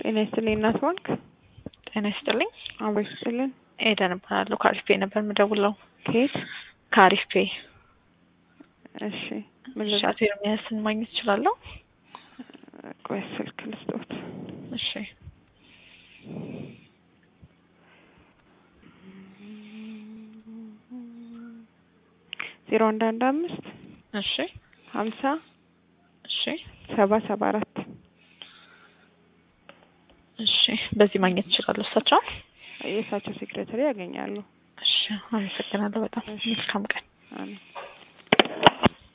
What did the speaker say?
ጤና ይስጥልኝ እናት ባንክ። ጤና ይስጥልኝ። አብሮ ይስጥልን። ኤደን እባላለሁ። ከአሪፍ ፔ ነበር የምደውለው። ከየት? ከአሪፍ ፔ። እሺ ምን እሺ፣ አቶ ኤርሚያስን ማግኘት እችላለሁ? ቆይ ስልክ ልስጦት። እሺ ዜሮ አንድ አንድ አምስት እሺ ሀምሳ እሺ ሰባ ሰባ አራት እሺ። በዚህ ማግኘት እችላለሁ እሳቸው? የእሳቸው ሴክሬታሪ ያገኛሉ። እሺ፣ አመሰግናለሁ በጣም። መልካም ቀን። አሜን።